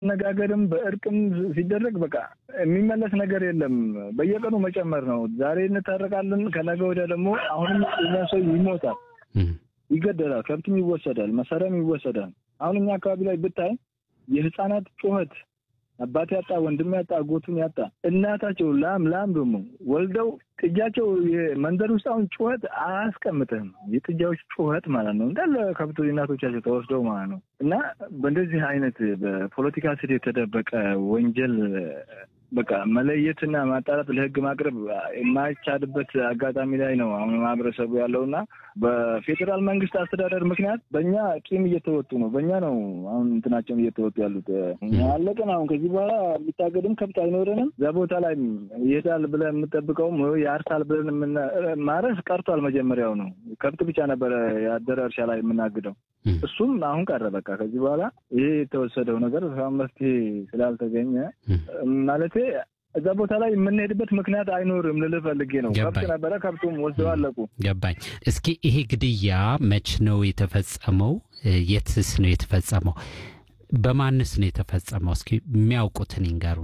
መነጋገርም በእርቅም ሲደረግ በቃ የሚመለስ ነገር የለም። በየቀኑ መጨመር ነው። ዛሬ እንታረቃለን፣ ከነገ ወዲያ ደግሞ አሁንም እኛ ሰው ይሞታል፣ ይገደላል፣ ከብትም ይወሰዳል፣ መሳሪያም ይወሰዳል። አሁን እኛ አካባቢ ላይ ብታይ የህፃናት ጩኸት አባት ያጣ ወንድም ያጣ አጎቱን ያጣ እናታቸው ላም ላም ደግሞ ወልደው ጥጃቸው መንደር ውስጥ አሁን ጩኸት አያስቀምጥህም። የጥጃዎች ጩኸት ማለት ነው እንዳለ ከብቶ እናቶቻቸው ተወስደው ማለት ነው። እና በእንደዚህ አይነት በፖለቲካ ስር የተደበቀ ወንጀል በቃ መለየትና ማጣራት ለህግ ማቅረብ የማይቻልበት አጋጣሚ ላይ ነው አሁን ማህበረሰቡ ያለው እና በፌዴራል መንግስት አስተዳደር ምክንያት በእኛ ቂም እየተወጡ ነው። በእኛ ነው አሁን እንትናቸውን እየተወጡ ያሉት። አለቅን። አሁን ከዚህ በኋላ የሚታገድም ከብት አይኖረንም። እዛ ቦታ ላይ ይሄዳል ብለን የምጠብቀውም ያርሳል ብለን ማረስ ቀርቷል። መጀመሪያው ነው ከብት ብቻ ነበረ ያደረ እርሻ ላይ የምናግደው። እሱም አሁን ቀረ። በቃ ከዚህ በኋላ ይሄ የተወሰደው ነገር መፍትሄ ስላልተገኘ ማለት እዛ ቦታ ላይ የምንሄድበት ምክንያት አይኖርም ልልህ ፈልጌ ነው። ከብት ነበረ፣ ከብቱም ወስደው አለቁ። ገባኝ። እስኪ ይሄ ግድያ መች ነው የተፈጸመው? የትስ ነው የተፈጸመው? በማንስ ነው የተፈጸመው? እስኪ የሚያውቁትን ይንገሩን።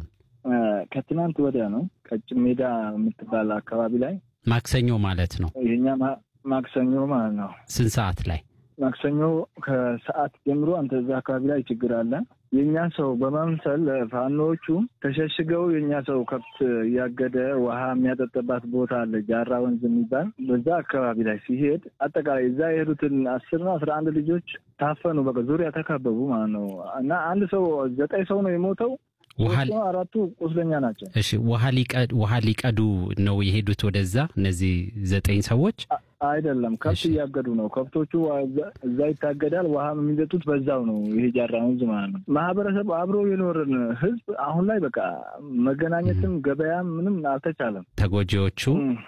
ከትናንት ወዲያ ነው ቀጭን ሜዳ የምትባል አካባቢ ላይ ማክሰኞ ማለት ነው። ይሄኛ ማክሰኞ ማለት ነው። ስንት ሰዓት ላይ? ማክሰኞ ከሰዓት ጀምሮ አንተ እዛ አካባቢ ላይ ችግር አለ። የእኛ ሰው በመምሰል ፋኖዎቹ ተሸሽገው የእኛ ሰው ከብት እያገደ ውሃ የሚያጠጠባት ቦታ አለ፣ ጃራ ወንዝ የሚባል በዛ አካባቢ ላይ ሲሄድ አጠቃላይ እዛ የሄዱትን አስር ነው አስራ አንድ ልጆች ታፈኑ። በቃ ዙሪያ ተከበቡ ማለት ነው። እና አንድ ሰው ዘጠኝ ሰው ነው የሞተው። አራቱ ቁስለኛ ናቸው። እሺ፣ ውሃ ሊቀዱ ነው የሄዱት ወደዛ እነዚህ ዘጠኝ ሰዎች አይደለም ከብት እያገዱ ነው። ከብቶቹ እዛ ይታገዳል። ውሃ የሚጠጡት በዛው ነው። ይሄ ጃራ ወንዝ ማለት ነው። ማህበረሰብ አብሮ የኖርን ህዝብ አሁን ላይ በቃ መገናኘትም ገበያም ምንም አልተቻለም። ተጎጂዎቹ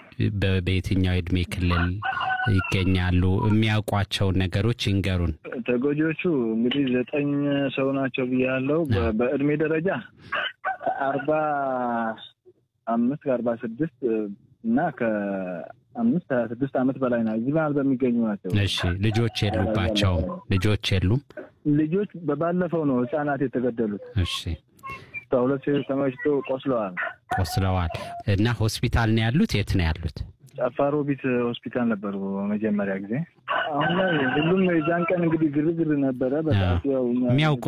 በየትኛው የእድሜ ክልል ይገኛሉ? የሚያውቋቸውን ነገሮች ይንገሩን። ተጎጂዎቹ እንግዲህ ዘጠኝ ሰው ናቸው ብያለው። በእድሜ ደረጃ ከአርባ አምስት ከአርባ ስድስት እና ከአምስት ሀያ ስድስት ዓመት በላይ ነው። እዚህ መሀል በሚገኙ ናቸው። እሺ ልጆች የሉባቸውም? ልጆች የሉም። ልጆች በባለፈው ነው ህጻናት የተገደሉት። እሺ ሁለት ሴቶች ተመችቶ ቆስለዋል። ቆስለዋል እና ሆስፒታል ነው ያሉት? የት ነው ያሉት? ጨፋሮቢት ሆስፒታል ነበሩ መጀመሪያ ጊዜ። አሁን ላይ ሁሉም የዛን ቀን እንግዲህ ግርግር ነበረ። በጣም የሚያውቁ